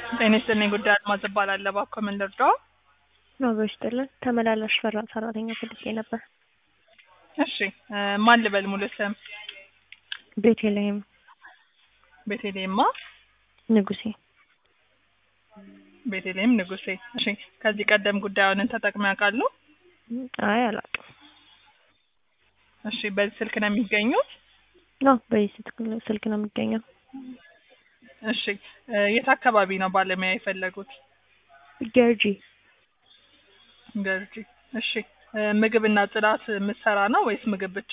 ጤና ይስጥልኝ ጉዳይ አልማዝ እባላለሁ። እባክዎ ምን ልርዳዎ? አብሮ ይስጥልን። ተመላላሽ ፈራ ሰራተኛ ፈልጌ ነበር። እሺ እ ማን ልበል ሙሉ ስም? ቤተልሔም ቤተልሔማ ንጉሴ። ቤተልሔም ንጉሴ። እሺ ከዚህ ቀደም ጉዳዩን ተጠቅመው ያውቃሉ? አይ አላውቅም። እሺ በዚህ ስልክ ነው የሚገኙት? አዎ በዚህ ስልክ- ስልክ ነው የሚገኘው። እሺ እ የት አካባቢ ነው ባለሙያ የፈለጉት? ገርጂ ገርጂ። እሺ እ ምግብና ጽዳት የምትሰራ ነው ወይስ ምግብ ብቻ?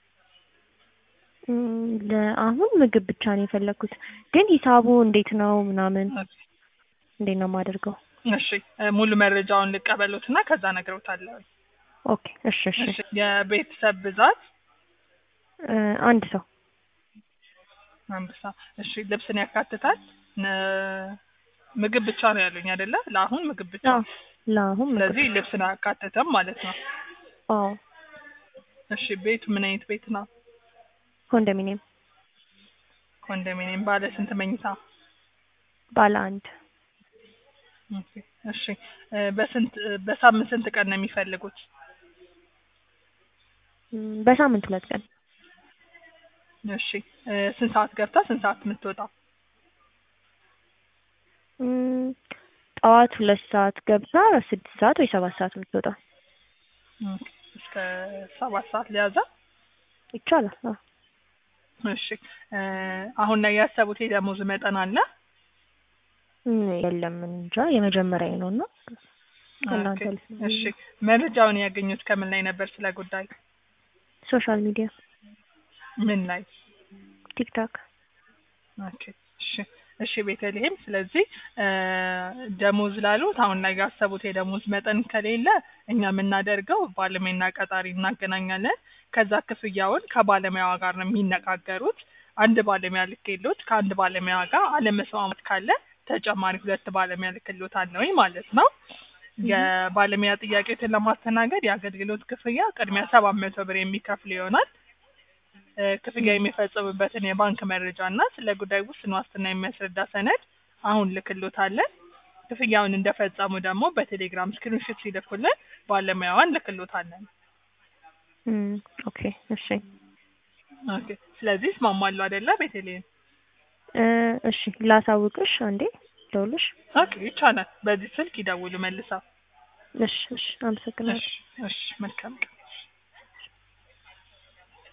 እም፣ ለአሁን ምግብ ብቻ ነው የፈለኩት፣ ግን ሂሳቡ እንዴት ነው ምናምን እንዴት ነው የማደርገው? እሺ እ ሙሉ መረጃውን ልቀበሉትና ከዛ ነግረውታለሁ። ኦኬ እሺ እሺ። እሺ የቤተሰብ ብዛት እ አንድ ሰው አንበሳ። እሺ ልብስን ያካትታል? ነ- ምግብ ብቻ ነው ያሉኝ አይደለ? ለአሁን ምግብ ብቻ። አዎ ለአሁን ምግብ ስለዚህ ልብስን አያካትትም ማለት ነው። አዎ እሺ ቤቱ ምን አይነት ቤት ነው? ኮንዶሚኒየም ኮንዶሚኒየም። ባለ ስንት መኝታ? ባለ አንድ ኦኬ። እሺ እ በስንት እ በሳምንት ስንት ቀን ነው የሚፈልጉት? እም፣ በሳምንት ሁለት ቀን እሺ እ ስንት ሰዓት ገብታ ስንት ሰዓት የምትወጣ? እም፣ ጠዋት ሁለት ሰዓት ገብታ ስድስት ሰዓት ወይ ሰባት ሰዓት የምትወጣ ኦኬ። እስከ ሰባት ሰዓት ሊያዛ? ይቻላል። አዎ እሺ እ አሁን ላይ ያሰቡት የደሞዝ መጠን አለ? እም፣ የለም እንጃ የመጀመሪያ ነው እና ከእናንተ ኦኬ። ልስማ። እሺ መረጃውን ያገኙት ከምን ላይ ነበር ስለ ጉዳይ? ሶሻል ሚዲያ ምን ላይ? ቲክታክ ኦኬ። እሺ እሺ ቤተልሔም፣ ስለዚህ እ ደሞዝ ላሉት አሁን ላይ ያሰቡት የደሞዝ መጠን ከሌለ እኛ የምናደርገው ባለሙያና ቀጣሪ እናገናኛለን። ከዛ ክፍያውን ከባለሙያዋ ጋር ነው የሚነጋገሩት። አንድ ባለሙያ ልክሎት ከአንድ ባለሙያ ጋር አለመስማማት ካለ ተጨማሪ ሁለት ባለሙያ ልክሎታለሁኝ ማለት ነው። የባለሙያ ጥያቄዎችን ለማስተናገድ የአገልግሎት ክፍያ ቅድሚያ ሰባት መቶ ብር የሚከፍል ይሆናል። እ ክፍያ የሚፈጽሙበትን የባንክ መረጃ እና ስለ ጉዳይ ውስን ዋስትና የሚያስረዳ ሰነድ አሁን ልክሎታለን። ክፍያውን እንደፈጸሙ ደግሞ በቴሌግራም ስክሪንሾት ሲልኩልን ባለሙያዋን ልክሎታለን። እም፣ ኦኬ እሺ ኦኬ። ስለዚህ እስማማሉ አይደለ ቤተልሔም? እ እሺ ላሳውቅሽ አንዴ ደውልሽ። ኦኬ ይቻላል። በዚህ ስልክ ይደውሉ መልሰው። እሺ እሺ አመሰግናለሁ። እሺ እሺ መልካም ቀን።